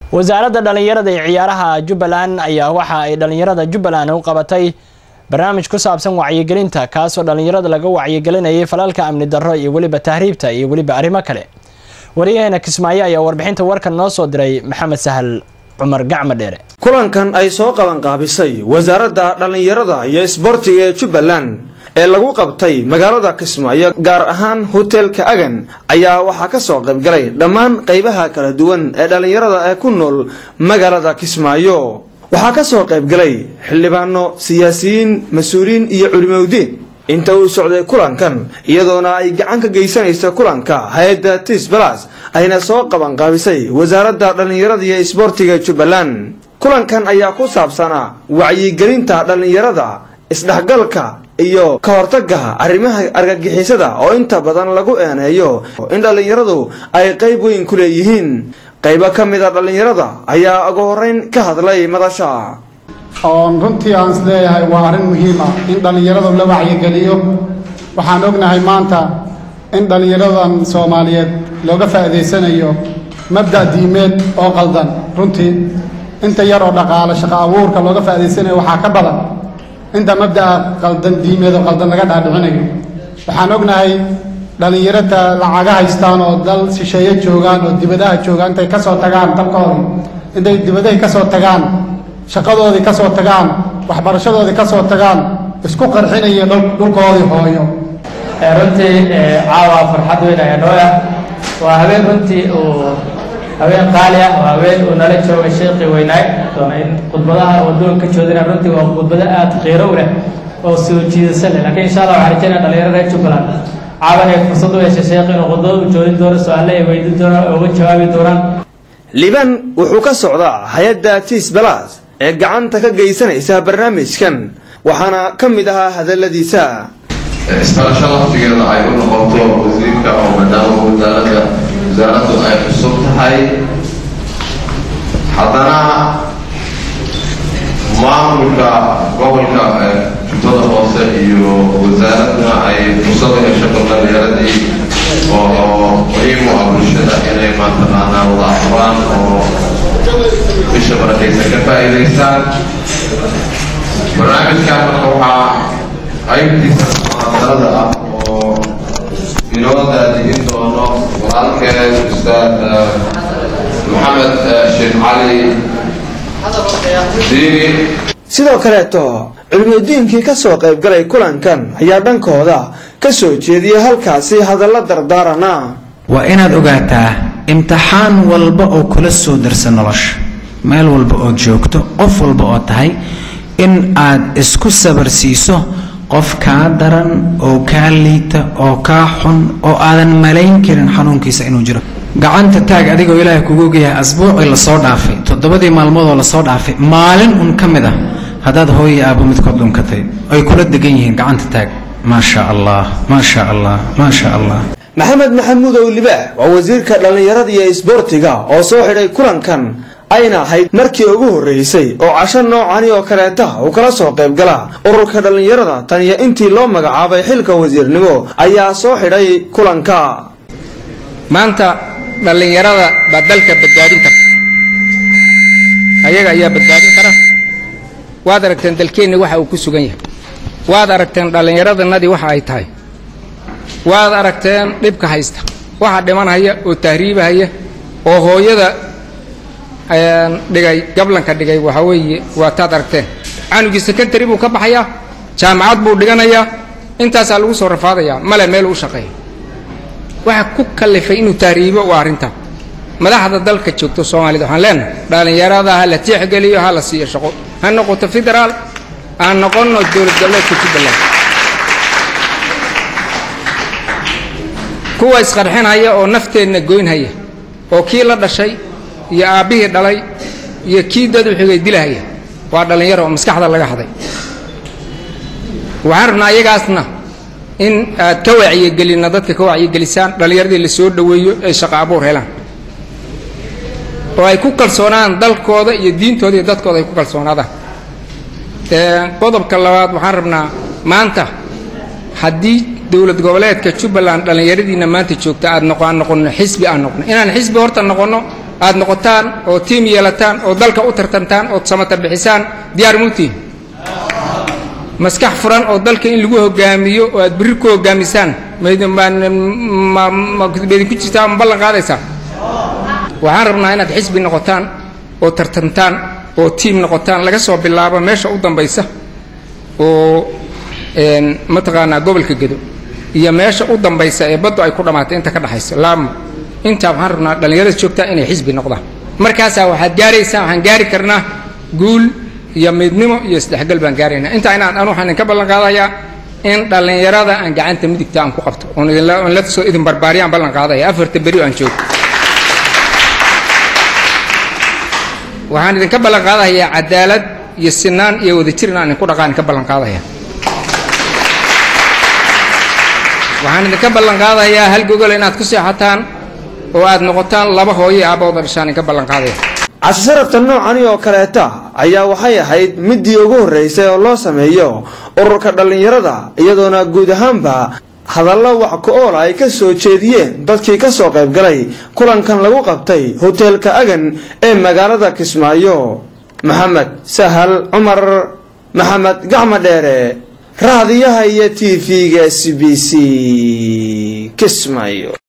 wasaaradda dhallinyarada ee ciyaaraha jubbaland ayaa waxa ay dhallinyarada jubbaland u qabatay barnaamij ku saabsan wacyigelinta kaasoo dhallinyarada laga wacyigelinayay falalka amni darro iyo weliba tahriibta iyo weliba arrimo kale wariyaheena kismaayo ayaa warbixinta warkan noo soo diray maxamed sahal cumar gacma dheere kulankan ay soo qabanqaabisay wasaaradda dhallinyarada iyo isboortiga ee jubbaland ee lagu qabtay magaalada kismaayo gaar ahaan hotelka agan ayaa waxaa ka soo qaybgalay dhammaan qaybaha kala duwan ee dhallinyarada ee ku nool magaalada kismaayo waxaa ka soo qaybgalay xildhibaano siyaasiyiin mas-uuliyiin iyo culimowdiin inta uu socday kulankan iyadoona ay gacan ka geysanaysa kulanka hay-adda tis balas ayna soo qabanqaabisay wasaaradda dhallinyarada iyo isboortiga jubbaland kulankan ayaa ku saabsanaa wacyigelinta dhallinyarada isdhexgalka iyo ka hortagga arrimaha argagixisada oo inta badan lagu eeneeyo in dhallinyaradu ay qayb weyn ku leeyihiin qaybo ka mid a dhallinyarada ayaa ugu horeyn ka hadlay madasha oon runtii aan is leeyahay waa arrin muhiim ah in dhallinyaradu la wacyigeliyo waxaan ognahay maanta in dhallinyaradan soomaaliyeed looga faa'iidaysanayo mabda' diimeed oo qaldan runtii inta yar oo dhaqaale shaqo abuurka looga faa'iidaysanayo waxaa ka badan inta mabda'a qaldan diimeed oo qaldan laga dhaadhicinayo waxaan ognahay dhallinyarada lacaga haystaan oo dal shisheeye joogaan oo dibadaha joogaan intay ka soo tagaan dalkoodii intay dibadahay ka soo tagaan shaqadoodii ka soo tagaan waxbarashadoodii ka soo tagaan isku qarxinaya dhulkoodii hooyo runtii caawa farxad weyn ayaa noo ah waa habeen runtii uu habeen qaali ah waa habeen uu nala joogay sheekii weynaay doona in khudbadaha waddoon ka joodina runtii waa khudbado aad qiiro u leh oo soo jiidasa leh laakiin insha allah waxaan rajaynaya dhalinyaro reer jubbaland caawan ay fursad u yeeshay sheekh inuu khudbado u joodin doono su-aale ay weydiin doonaan oo uga jawaabi doonaan liban wuxuu ka socdaa hay-adda tis balas ee gacanta ka geysanaysa barnaamijkan waxaana ka mid ahaa hadaladiisa isbarasho laftigeeda ay u noqoto wasiirka oo maadaama wasaaradda wasaaraddu ay cusub tahay haddana maamulka gobolka jubbada hoose iyo wasaaraduna ay fursad u hesho dhalinyaaradii oo muhiim u ah bulshada inay maantaqaanaa wada aqbaan oo bisha barakaysan ka faa'iidaystaan barnaamijkan marka waxaa qaybtiisa mucaadarada ah oo inoo daadihin doono walaalkeen ustaad maxamed sheekh cali diini sidoo kaleeto culimadiinkii ka soo qaybgalay kulankan ayaa dhankooda ka soo jeediyay halkaasi hadalla dardaarana waa inaad ogaataa imtixaan walba oo kula soo darsa nolosha meel walba ood joogto qof walba oo tahay in aad isku sabarsiiso qof kaa daran oo kaa liita oo kaa xun oo aadan malayn karin xanuunkiisa inuu jiro gacanta taag adigoo ilaahay kugu ogyahay asbuucii lasoo dhaafay toddobadii maalmood oo lasoo dhaafay maalin un ka mid ah haddaad hooya aabbo midkood dhunkatay ay kula degan yihiin gacanta taag maasha allah maasha allah maasha allah maxamed maxamuud owliba waa wasiirka dhallinyarada iyo isboortiga oo soo xidhay kulankan ayna ahayd markii ugu horreysay oo casho noocani oo kaleeta uu kala soo qaybgala ururka dhallinyarada tan iyo intii loo magacaabay xilka wasiirnimo ayaa soo xidhay kulanka maanta dhallinyarada baa dalka badbaadin karta ayaga ayaa badbaadin kara waad aragteen dalkeenni waxa uu ku sugan yahay waad aragteen dhallinyaradanadii waxa ay tahay waad aragteen dhibka haysta waxa dhimanhaya oo tahriibahaya oo hooyada dhigay gablanka dhigay waxaa weeye waa taad aragteen canugii secondary buu ka baxayaa jaamacad buu dhiganayaa intaasaa lagu soo rafaadayaa male meel u shaqeeya waxa ku kallifay inuu tahriibo waa arrintan madaxda dalka joogto soomaalida waxaan leenahay dhallinyarada ha la tixgeliyo ha la siiyo shaqo ha noqoto federaal aan noqonno dowlad goboleedka jubbaland kuwa isqarxinhaya oo nafteenna goynhaya oo kii la dhashay iyo aabbihii dhalay iyo kii dad u xigay dilahaya waa dhallinyaro oo maskaxda laga haday waxaan rabnaa iyagaasna in aad ka wacyigelinna dadka ka wacyigelisaan dhallinyaradii la soo dhoweeyo ay shaqo abuur helaan oo ay ku kalsoonaan dalkooda iyo diintooda iyo dadkooda ay ku kalsoonaadaan qodobka labaad waxaan rabnaa maanta haddii dowlad goboleedka jubbaland dhallinyaradiina maanta joogta aad noqo aan noqonno xisbi aan noqno inaan xisbi horta noqonno aad noqotaan oo tiim yeelataan oo dalka u tartantaan ood samata bixisaan diyaar muutiin maskax furan oo dalka in lagu hogaamiyo oo aad berri ku hogaamisaan maidinku jirtaa ma ballan qaadaysaa waxaan rabnaa inaad xisbi noqotaan oo tartantaan oo tiim noqotaan laga soo bilaabo meesha u dambaysa oo mataqaanaa gobolka gedo iyo meesha u dambaysa ee baddu ay ku dhammaatay inta ka dhexaysa laamo intaa waxaan rabnaa dhallinyarada joogtaa inay xisbi noqdaan markaasaa waxaad gaaraysaan waxaan gaari karnaa guul iyo midnimo iyo isdhexgal baan gaaraynaa intaa inaan anu waxaan idinka ballan qaadayaa in dhallinyarada aan gacanta midigta aan ku qabto oon la soo idin barbaariyaan ballan qaadaya afarta beri aan joogo waxaan idinka ballan qaadayaa cadaalad iyo sinaan iyo wadajir inaan idinku dhaqaan idinka ballan qaadaya waxaan idinka ballan qaadayaa hal gogol inaad ku seexataan oo aad noqotaan laba hooyo iyo aabooda dhashaan idinka ballan qaadaya casho sharafta noocani oo kaleeta ayaa waxay ahayd midii ugu horreysay oo loo sameeyo ururka dhallinyarada iyadoona guud ahaanba hadallo wax ku-ool ay ka soo jeediyeen dadkii ka soo qayb galay kulankan lagu qabtay hoteelka agan ee magaalada kismaayo maxamed sahal cumar maxamed gacmo dheere raadiyaha iyo t v-ga s b c kismaayo